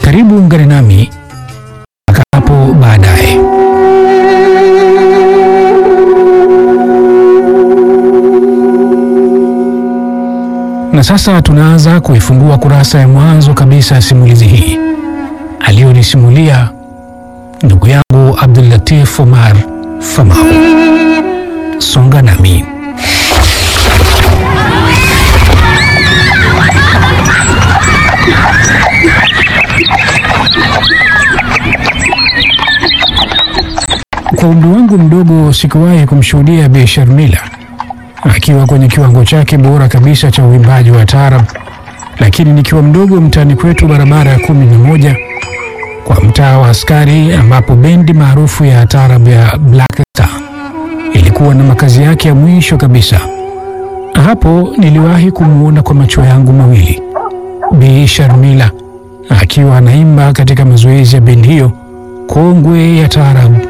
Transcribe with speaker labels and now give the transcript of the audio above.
Speaker 1: Karibu ungane nami mpaka hapo baadaye. Na sasa tunaanza kuifungua kurasa ya mwanzo kabisa ya simulizi hii aliyonisimulia ndugu yangu Abdul Latif Omar Famau. Songa nami. Kwa umri wangu mdogo sikuwahi kumshuhudia Bi Sharmila akiwa kwenye kiwango chake bora kabisa cha uimbaji wa taarab, lakini nikiwa mdogo mtaani kwetu barabara ya kumi na moja kwa mtaa wa askari ambapo bendi maarufu ya taarab ya Black Star ilikuwa na makazi yake ya mwisho kabisa. Hapo niliwahi kumwona kwa macho yangu mawili Bi Sharmila akiwa anaimba katika mazoezi ya bendi hiyo kongwe ya taarab